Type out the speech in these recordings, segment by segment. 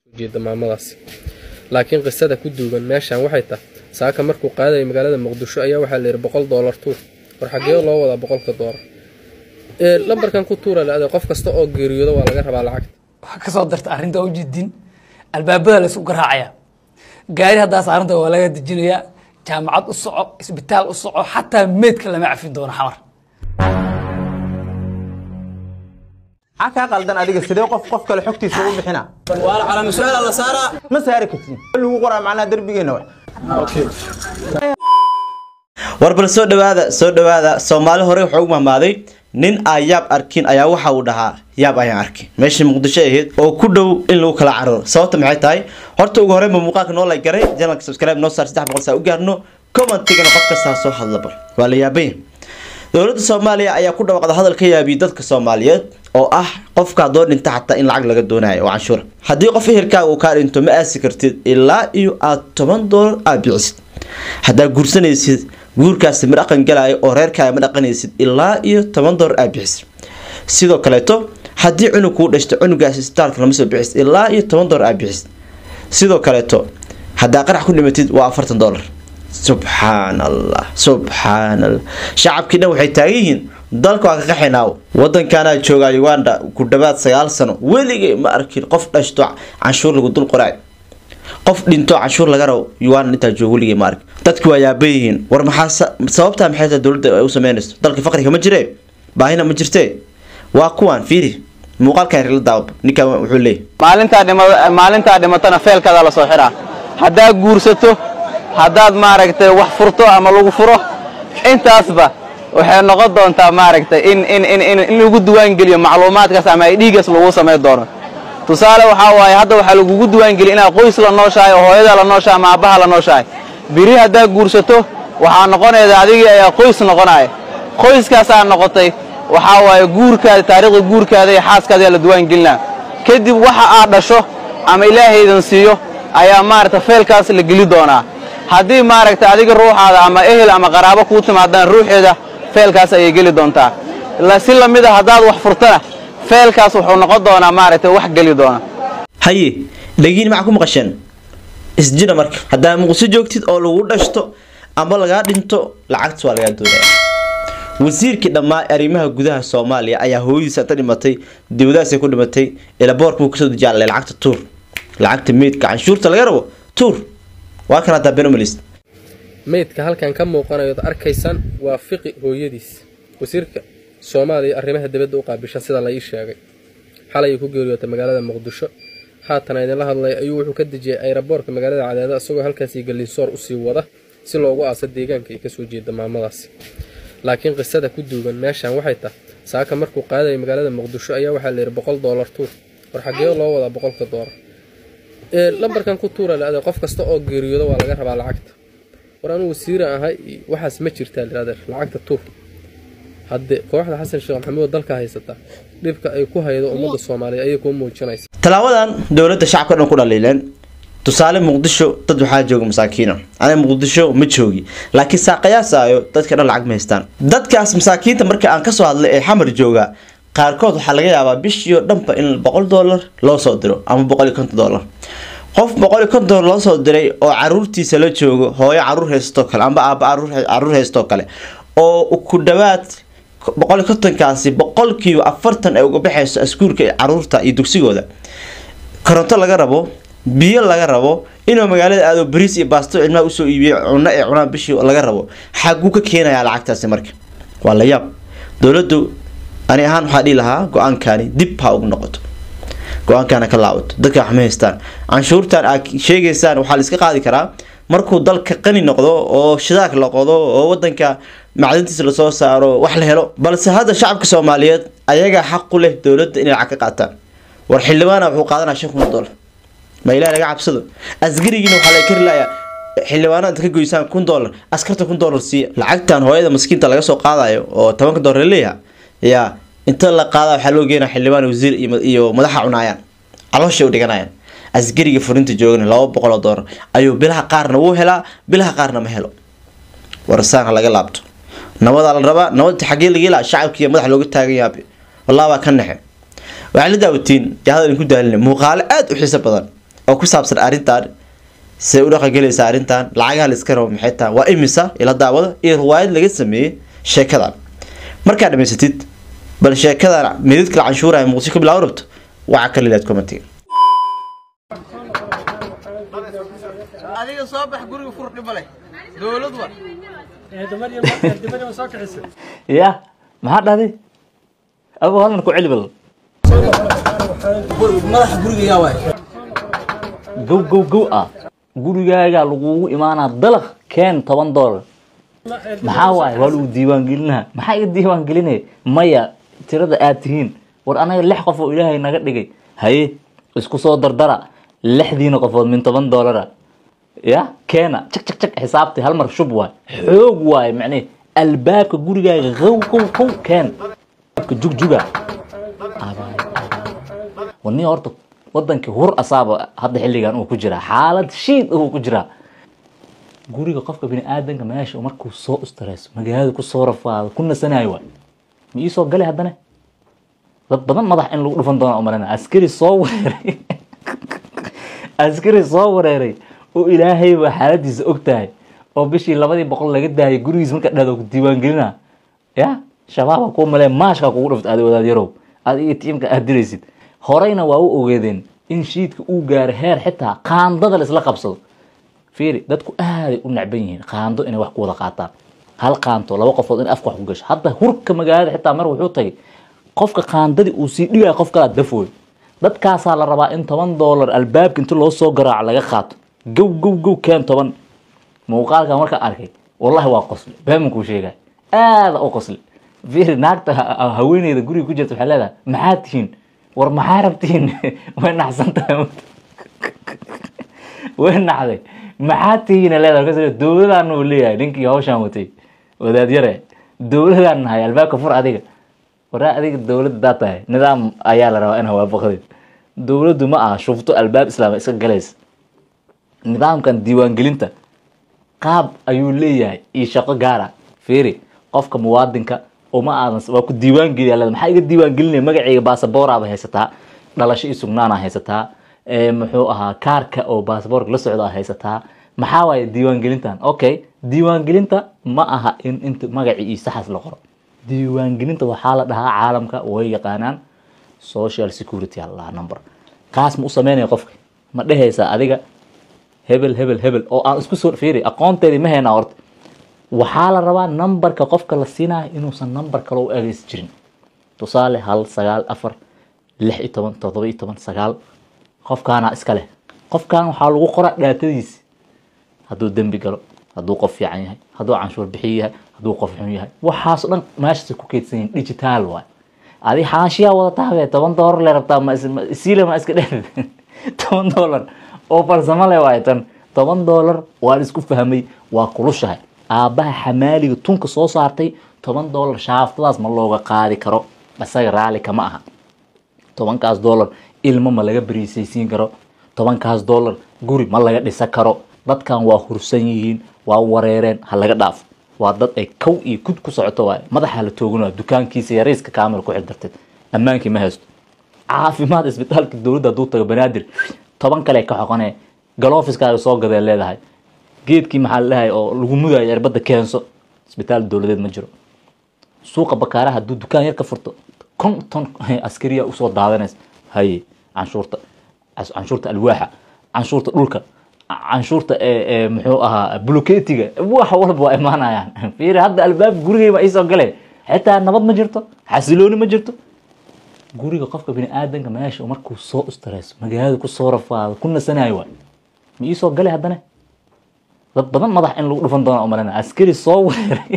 jeeda maamadaasi laakiin qisada ku duugan meeshan waxay tahay saaka markuu qaadayay magaalada muqdisho ayaa waxaa la yidhi boqol doolar tuur war xagee loo wadaa boqolka doolar ee lambarkan ku tuura la qof kasta oo geeriyooda waa laga rabaa lacagta waxaa ka soo darta arrinta u jidin albaabada la isku garaacaya gaari haddaas arrinta waa laga dejinayaa jaamacad u soco isbitaal u soco xataa meydka lama cafin doono xamar maxaa kaa qaldan adiga sidee qof qof kale xogtiisa u bixina waa calama su-aal la saaraa ma saari kartid lagu qoraa macnaha derbigeena wax war bal soo dhawaada soo dhawaada soomaali hore wuxuu u mahmaaday nin aan yaab arkin ayaa waxa uu dhahaa yaab ayaan arkin meeshii muqdisho ahayd oo ku dhow in lagu kala cararo sababta maxay tahay horta ugu horreynba muuqaalka noo la garay janalka subscribe noo saar saddex boqol saa u gaarno commentigana qof kastaa soo hadla bal waa la yaabanya dowladda soomaaliya ayaa ku dhawaaqda hadal ka yaabiyay dadka soomaaliyeed oo ah qofka haddoo dhinta xataa in lacag laga doonayo oo canshuura haddii qof ehelkaaga uu kaa dhinto ma aasi kartid ilaa iyo aad toban doolar aad bicisid haddaa guursanaysid guurkaasi ma dhaqan galaayo oo reerkaaga ma dhaqanaysid ilaa iyo toban doolar aad bixisid sidoo kaleeto haddii cunug kuu dhashto cunugaasi isbitaalka lama soo bixisid ilaa iyo toban doolar aad bixisid sidoo kaleeto haddaa qarax ku dhimatid waa afartan doolar subxaan allah subxaan allah shacabkii dhan waxay taagan yihiin dalka waa ka qaxinaaw wadankaanaa joogaa uganda ku dhawaad sagaal sano weligay ma arkin qof dhashto canshuur lagu dul qoraay qof dhinto canshuur laga rabo uganda intaa jooga weligay ma arkin dadki waa yaaban yihiin war maxaa sababtaa maxay tahay dowladda ay u sameynayso dalka faqriga ma jiree baahina ma jirtee waa kuwaan fiiri muuqaalkan rila daawaba ninkan wuxuu leeyahy maalintaa dhima maalintaa dhimatana feelkaada la soo xiraa haddaa guursato haddaad maaragtay wax furto ama lagu furo intaasba waxay noqon doontaa maaragtay in in in in in lagu diwaangeliyo macluumaadkaas ama ay dhiigaas lagu samayn doono tusaale waxaa waaye hadda waxaa lagugu diwaangeliya inaad qoys la nooshahay oo hooyada la nooshahay ama aabbaha la nooshahay biri haddaa guursato waxaa noqonayda adigii ayaa qoys noqonaya qoyskaasaa noqotay waxaa waaye guurkaada taariikhda guurkaada iyo xaaskaada ayaa la diwaangelinaa kadib waxa aad dhasho ama ilaahaydan siiyo ayaa maaragta feelkaas la geli doonaa haddii maaragta adiga ruuxaada ama ehel ama qaraabo kuu timaadaan ruuxeeda feelkaas ayay geli doontaa si lamid a haddaad wax furtana feelkaas wuxuu noqon doonaa maaragtay wax geli doona haye dhagiin maxaa ku maqasheen isjina marka haddaa muqdisho joogtid oo lagu dhashto ama lagaa dhinto lacagta waa lagaa doonaya wasiirkii dhammaa arrimaha gudaha soomaaliya ayaa hooyadiisa ta dhimatay dibadaasay ku dhimatay ilaboorka buu kasoo dejaalay lacagta tuur lacagta meydka canshuurta laga rabo tuur waa kan haddaa benomalis meydka halkan ka muuqanayood arkaysaan waa fiqi hooyadiis wasiirka soomaaliya arrimaha dibadda u qaabisha sida la ii sheegay xalay ku geeriyootay magaalada muqdisho haatan idinla hadlay ayuu wuxuu ka dejiyay ayraboorka magaalada cadeeda isagoo halkaasii gallinsoor usii wada si loogu aaso deegaanka ay kasoo jeeda maamadaasi laakiin qisada ku duugan meeshan waxay tahay saaka markuu qaadayay magaalada muqdisho ayaa waxaa la yidhi boqol doolar tuur war xagee loo wadaa boqolka doolar ee lambarkan ku tuura la qof kasta oo geeriyooda waa laga rabaa lacagta war anuu wasiira ahay waxaas ma jirtaa liradeer lacagta tuur hadde kooxda xasan sheekh maxamuud dalka haysataa dhibka ay ku haydo ummadda soomaaliya ayay kuu muujinaysa talaabadan dowladda shacabka dhan ku dhaliileen tusaale muqdisho dad waxaa jooga masaakiina aniga muqdisho ma joogi laakiin saaqayaasaayo dadka dhan lacag ma haystaan dadkaas masaakiinta marka aan kasoo hadlay ee xamar jooga qaarkood waxaa laga yaabaa bishii oo dhanba in boqol doolar loo soo diro ama boqol iyo konton doolar qof boqol iyo konton doolar loo soo diray oo caruurtiisa la joogo hooyo caruur haystoo kale amba aaba caruur haystoo kale oo ku dhawaad boqol iyo kontonkaasi boqolkiiba afartan ay uga baxayso askuulka caruurta iyo dugsigooda koronto laga rabo biyo laga rabo inuu magaalada aado bariis iyo baasto cilmaha usoo iibiyo cuno ee cunaa bishii laga rabo xaguu ka keenayaa lacagtaasi marka waa la yaab dowladdu ani ahaan waxaa dhihi lahaa go-aankani dib ha ugu noqoto go-aankana ka laabato dadka wax ma haystaan canshuurtan aad sheegaysaan waxaa la iska qaadi karaa markuu dalka qani noqdo oo shidaak la qodo oo wadanka macdintiisa lasoo saaro wax la helo balse hadda shacabka soomaaliyeed ayagaa xaq u leh dowladda inay lacag ka qaataan war xildhibaana wuxuu qaadanaya shan kun oo dollar ma ilaah laga cabsado asgarigiina waxaa la kari layaa xildhibaana inta ka goysaan kun dollar askarta kun dollar siiya lacagtan hooyada maskiinta laga soo qaadayo oo tobanka dollar leeyaha yaa inta la qaada waxaa loo geenaya xildhibaan wasiir iyo madaxa cunaayaan calooshay u dhiganayaan asgariga furinta joogana laba boqol oo doolar ayuu bilaha qaarna wuu helaa bilaha qaarna ma helo warsaanha laga laabto nabadaa la rabaa nabadta xagee laga helaa shacabkiiya madaxa looga taagan yahay wallahi baa ka naxe waxaa la daawatiin yaa hadal ku daalina muuqaalo aada u xiiso badan oo ku saabsan arrintan see u dhaqangelaysa arrintan lacagaha la iska rabo maxay tahay waa imisa ila daawada iyo riwaayad laga sameeyey sheekadan markaad dhamaysatid bal sheekadan mididka la canshuuraya muqdisho ka bilaaw rabto waxaa ka lilaad commentiga adiga soo bax guriga fur dhib male dowlad war ya maxaa dhahday abo halkan ku celi bal madaxa guriga yaa waay gow gow gow ah gurigaagaa lagugu imaanaa dalaq keen toban doolar maxaa waaye waa lagu diiwaan gelinaa maxaa iga diiwaan gelinaya maya tirada aad tihiin war anaga lix qof oo ilaahay naga dhigay haye isku soo dardara lixdiina qofood min toban doolara ya keena cak cak cak xisaabti hal mar shub waay xoog waay macnee albaabka gurigaaga qow qow qow keen jugjuga wani horta wadankii hur asaaba hadda xilligan uu ku jiraa xaalad shiid uu ku jiraa guriga qofka bini aadanka meesha markuu soo ustareeso magaalada kusoo rafaado ku nasanayo waay ma iisoo gali haddana dad badan madax in lagu dhufan doona umalana askari soo wareeray askari soo wareeray oo ilaahay baa xaaladiisa og tahay oo bishii labadii boqol laga daayay gurigiis marka dhahdo ku diiwaangelina ya shabaaba kuu malee maashkaa kugu dhuft aadi wadaad yarow aad iyo tiimka aad diraysid horeyna waa u ogeedeen in shiidka uu gaaro heer xitaa qaandada la isla qabsado fiiri dadku aaday u necban yihiin qaando inay wax ku wada qaataan hal qaanto laba qofood in afka wax ku gasho hadda hurka magaalada xitaa mar wuxuu tagay qofka qaandadii uu sii dhigaya qof kalaa dafooy dadkaasaa la rabaa in toban doolar albaabka inta loo soo garaaco laga qaato gow gow gow keen toban muuqaalka markaa arkay wallahi waa qosli baaman kuu sheegay aada u qosli fiiri naagta ha- ha- haweeneyda guriga ku jirta waxay leedahay maxaa tihiin war maxaa rabtiin way naxsan tahay way naxday maxaa tihiina leedahay kas dowladaan uu leeyahay ninkii hawshaan watay wadaadyare dowladaan nahay albaabka fur adiga waraa adiga dowladda daa tahay nidaam ayaa la rabaa in hawaabaqdid dowladdu ma aha shufto albaab islaama iska galaysa nidaamkan diiwaangelinta qaab ayuu leeyahay iyo shaqo gaara fiiri qofka muwaadinka uma aadan waa ku diiwaangeliya leeda maxaa iga diiwaangelinaya magacayga baasabooraba haysataa dhalasho iyo sugnaana haysataa ee muxuu ahaa kaarka oo baasaboorka la socda haysataa maxaa waaye diiwaangelintan okay diiwaangelinta ma aha in inta magacii iyo saxaas la qoro diiwaangelinta waxaa la dhahaa caalamka way yaqaanaan social security aa la dhahaa number kaas ma u sameynaya qofka ma dhehaysaa adiga hebel hebel hebel oo aan isku soo fiiri aqoonteedii ma haynaa horta waxaa la rabaa numberka qofka la siinayo inuusan number kale u ageysi jirin tusaale hal sagaal afar lix iyo toban toddoba iyo toban sagaal qofkaana iska leh qofkan waxaa lagu qoraa dhaatadiisi hadduu dembi galo hadduu qof fiican yahay hadduu canshuur bixiyo yahay hadduu qof xun yahay waxaas dhan meeshaas ku keydsan yihin digital waay adi xaashiyaa wada taabee toban doolar le rabtaa ma is- ma- isiile ma iska dheer toban doolar oo farsamo le waay tan toban doolar waan isku fahmay waa kulushahay aabbaha xamaaliga tunka soo saartay toban doolar shaaftadaas ma looga qaadi karo isaga raali kama aha tobankaas doolar ilmo ma laga beriisaysiin karo tobankaas doolar guri ma laga dhisan karo dadkan waa hursan yihiin waa wareereen ha laga dhaafo waa dad ay kow iyo kud ku socoto waay madaxa la tooganaya dukaankiisa yariiska kaamil ku xil darteed ammaankii ma haysto caafimaad isbitaalka dowladda hadduu tago banaadir toban kale ka xoqonee galoofiskaaga soo gadee leedahay geedkii maxaa la dhahay oo lagu mudayo cirbadda keenso isbitaal dowladeed ma jiro suuqa bakaaraha hadduu dukaan yar ka furto konton askariya usoo daadanaysa haye canshuurta cas- canshuurta alwaaxa canshuurta dhulka ca- canshuurta ee ee muxuu ahaa buloketiga wax walba waa imaanayaan fiiri hadda albaab gurigeyba iisoo gale xitaa nabad ma jirto xasilooni ma jirto guriga qofka bini aadanka meesha markuu soo ustareeso magaalada kusoo rafaado ku nasanayo waay ma iisoo gale haddana dad badan madax in lagu dhufan doona umalana askari soo wareeray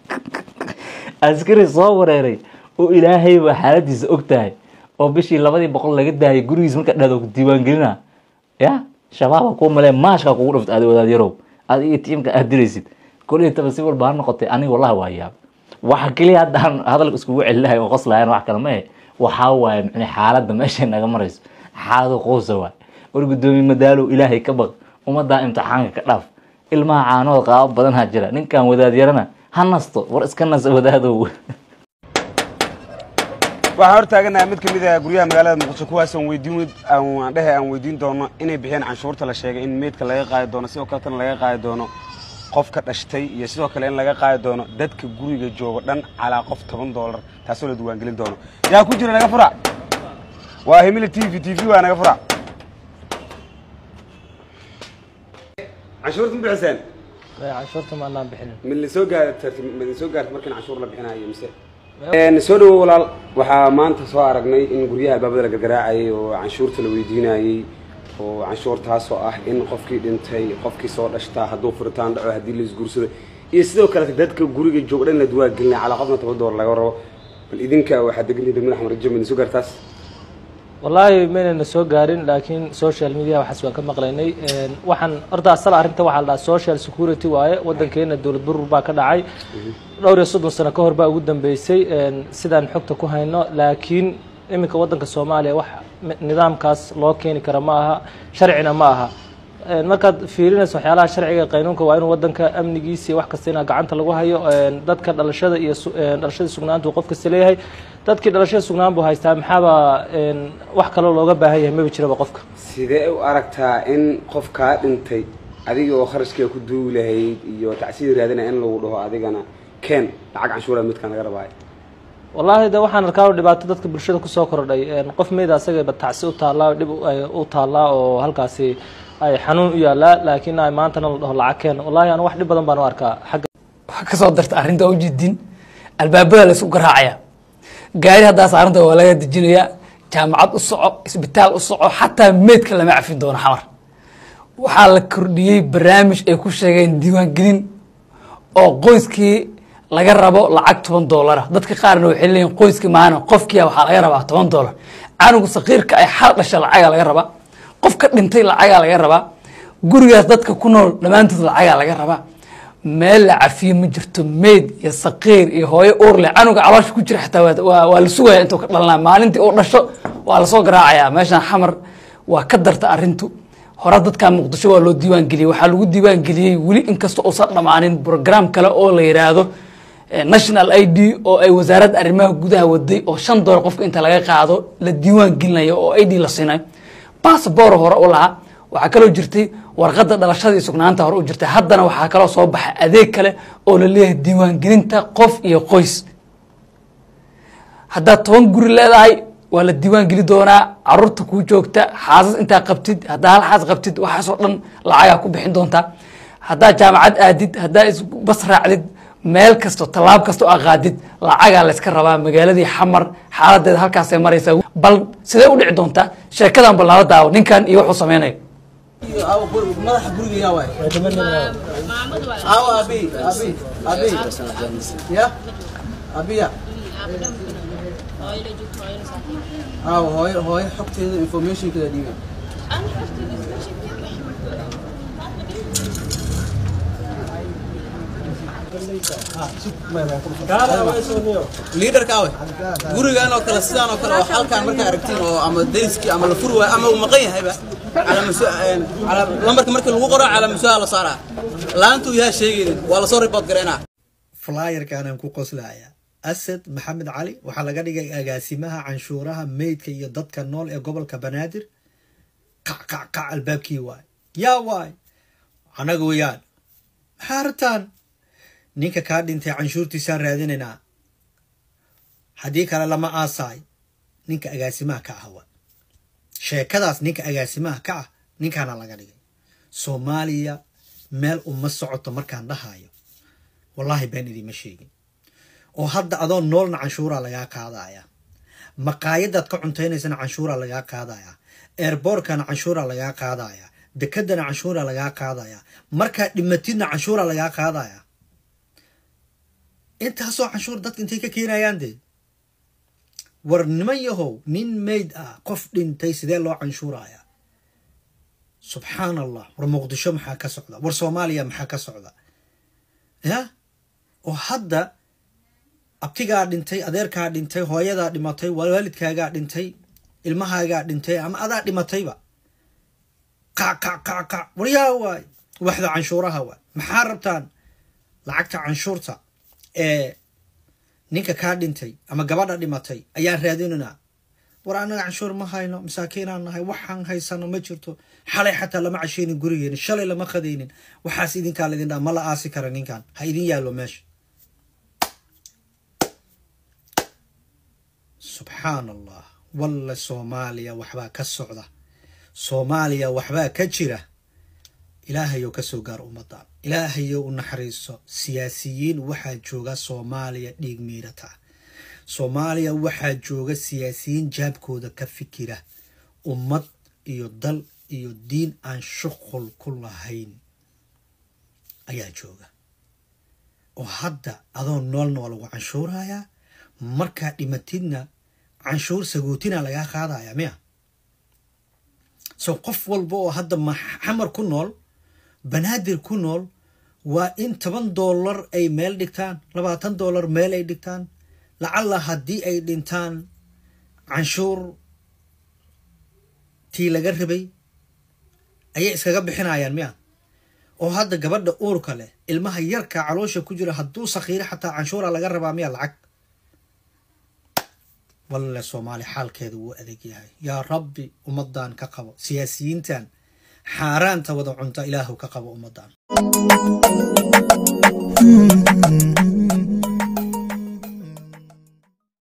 askari soo wareeray oo ilaahay baa xaaladiisa og tahay oo bishii labadii boqol laga daayay gurigiis marka dhahdo ku diiwaangelina ya shabaaba kuu malee maashkaa kugu dhuft aadi wadaad yarow aad iyo tiimka aad diraysid koley taba si walba ha noqotay aniga wallahi waa yaab waxa keliya hadda aan hadalka iskugu celinahay oo qoslahayn wax kale ma eh waxaa waaye micne xaaladda meeshay naga marayso xaalado quusa waay war guddoomiye madaalow ilaahay ka baq ummaddaa imtixaanka ka dhaaf ilmaha caanood qaabo badanaa jira ninkan wadaad yarana ha nasto war iska nas wadaadow waxaan hor taaganahay mid ka mid ah guryaha magaalada muqdisho kuwaas aan weydiin aan dhehe aan weydiin doono inay bixiyaan canshuurta la sheegay in meydka laga qaadi doono sidoo kaletana laga qaadi doono qofka dhashtay iyo sidoo kale in laga qaadi doono dadka guriga jooga dhan calaa qof toban doolar taasoo la diiwaangelin doono yaa ku jira naga fura waa himila t v t v waa naga fura canshuurta ma bixiseen canshuurta ma anaan bixinin ma la soo gaartay ma la soo gaartay markan canshuur la bixinayo mise een soo dhawo walaal waxaa maanta soo aragnay in guryaha albaabada la gargaraacayay oo canshuurta la weydiinayay oo canshuurtaasoo ah in qofkii dhintay qofkii soo dhashtaa hadduu furitaan dhaco haddii la isguursado iyo sidoo kale dadka guriga jooga dhan la duwaagelinaya calaa qofna toban doolar laga rabo bal idinka waxaad degantihin degmada axmed rajo ma soo gaartaas wallaahi maynayna soo gaarin laakiin social media waxaas waan ka maqlaynay waxaan horta asal arrinta waxaa la dhahaa social security waaye waddankeena dowlad burur baa ka dhacay dhowr iyo soddon sano ka hor baa ugu dambeysay sidaan xogta ku hayno laakiin iminka waddanka soomaaliya wax nidaamkaas loo keeni kara ma aha sharcina ma aha markaad fiirinayso waxyaalaha sharciga qaynuunka waa inuu waddanka amnigiisa iyo wax kasta inaa gacanta lagu hayo dadka dhalashada iyo dhalashada sugnaantu qof kasta leeyahay dadkii dhalashada sugnaan buu haystaa maxaaba wax kaloo looga baahan yahay maba jiraba qofka sidee u aragtaa in qof kaa dhintay adiga oo kharashkiga ku duugi lahayd iyo tacsiir raadinaya in lagu dhaho adigana keen lacag canshuura midkaan laga rabaayo wallaahi de waxaan arkaa dhibaato dadka bulshada kusoo kordhay qof meyda asagaba tacsi u taallaa dhib u taallaa oo halkaasi ay xanuun u yaallaa laakiin ay maantana la dhaho lacag keen wallahi anu wax dhib badan baan u arkaa xagga waxaa kasoo darta arrinta ujeedin albaabada la isku garaacaya gaari haddaa saaranta waa laga dejinayaa jaamacad u soco isbitaal u soco xataa meydka lama cafin doono xamar waxaa la kordhiyey barnaamij ay ku sheegeen diiwaangelin oo qoyskii laga rabo lacag toban doolara dadka qaarna waxay leeyihin qoyskii maana qofkiia waxaa laga rabaa toban doolar canuga sakiirka ay xal dhasha lacagaa laga rabaa qof ka dhintay lacagaa laga rabaa gurigaas dadka ku nool dhammaantood lacagaa laga rabaa meel la cafiyo ma jirto meyd iyo sakiir iyo hooyo uurle canuga caloosha ku jira xataa waa la sugaya intuu ka dhalana maalintii uu dhasho waa lasoo garaacaya meeshaan xamar waa ka darta arintu hore dadka muqdisho waa loo diiwaan geliyey waxaa lagu diiwaan geliyey weli inkastoo uusan dhammaanin brogram kale oo la yidhaahdo national i d oo ay wasaaradda arrimaha gudaha waday oo shan doolar qofka inta laga qaado la diiwaan gelinayo oo i d la siinayo bassabor hore u lahaa waxaa kaloo jirtay warqadda dhalashada iyo sugnaanta hore u jirtay haddana waxaa kaloo soo baxay adeeg kale oo la leeyahay diiwaangelinta qof iyo qoys haddaad toban guri leedahay waa la diiwaan geli doonaa caruurta kuu joogta xaasas intaa qabtid haddaa hal xaas qabtid waxaasoo dhan lacagaa ku bixin doontaa haddaa jaamacad aadid haddaa isbas raacdid meel kasto tallaab kasta oo aqaadid lacagaa layska rabaa magaaladii xamar xaaladeeda halkaasay maraysaa bal sidee u dhici doontaa sheekadan bal nala daawo ninkan iyo wuxuu sameynayo madaxa guriga yaa waay aawo abi abi abi ya abiya aawo hooyo hooyo xogteeda informationkeeda dhiiba liidarka awe gurigan oo kale sidaan oo kale oo halkaan markaa aragtiin oo ama deriskii ama la furi waayo ama uu maqan yahayba lambarka markii lagu qoro calaamasuha la saaraa laantuu yahaa sheegaynin waa lasoo ribood gareynaa flyerkaanaan ku qoslaya asad maxamed cali waxaa laga dhigay agaasimaha canshuuraha meydka iyo dadka nool ee gobolka banaadir qac qac qac albaabkii waay yaa waay annaga weyaan maxaa rabtaan ninka kaa dhintay canshuurtiisaan raadinaynaa haddii kale lama aasaay ninka agaasimaha ka ah wa sheekadaas ninka agaasimaha ka ah ninkaana laga dhigay soomaaliya meel uma socoto markaan dhahayo wallaahi been idiima sheegin oo hadda adoo noolna canshuuraa lagaa qaadaya maqaayadaad ka cuntaynaysan canshuuraa lagaa qaadaya eerboorkana canshuuraa lagaa qaadaya dekedana canshuuraa lagaa qaadaya markaad dhimatidna canshuuraa lagaa qaadaya intaasoo canshuur dadka intay ka keenayaan dee war niman yahow nin mayd ah qof dhintay sidee loo canshuuraya subxaan allah war muqdisho maxaa ka socda war soomaaliya maxaa ka socda ya oo hadda abtigaa dhintay adeerkaa dhintay hooyadaa dhimatay waalidkaagaa dhintay ilmahaagaa dhintay ama adaa dhimatayba qac qac qac qac waryaa waay waxda canshuuraha waay maxaa rabtaan lacagta canshuurta ee ninka kaa dhintay ama gabadha dhimatay ayaan raadinanaa war annaga canshuur ma hayno masaakiinaan nahay waxaan haysano ma jirto xalay xataa lama casheynin gurigeeni shalay lama qadaynin waxaas idinkaa laydin dhaa ma la aasi kara ninkan ha idin yaallo meesha subxaan allah walla soomaaliya waxbaa ka socda soomaaliya waxbaa ka jira ilaahayow ka soo gaar ummaddan ilaahayow u naxariiso siyaasiyiin waxaa jooga soomaaliya dhiig miirata soomaaliya waxaa jooga siyaasiyiin jaabkooda ka fikira ummad iyo dal iyo diin aan shuqul ku lahayn ayaa jooga oo hadda adoo noolna waa lagu canshuurayaa markaa dhimatidna canshuur sagootina lagaa qaadaya miya so qof walba oo hadda maxamar ku nool banaadir ku nool waa in toban dollar ay meel dhigtaan labaatan dollar meel ay dhigtaan lacalla haddii ay dhintaan canshuur tii laga rabay ayay iskaga bixinayaan miya oo hadda gabadha uurka leh ilmaha yarka caloosha ku jira hadduu sakhiiro xataa canshuura laga rabaa miya lacag walle soomaali xaalkeeda wuu adeeg yahay yaa rabbi ummadan ka qabo siyaasiyiintan xaaraanta wada cunta ilaahu ka qabo ummadan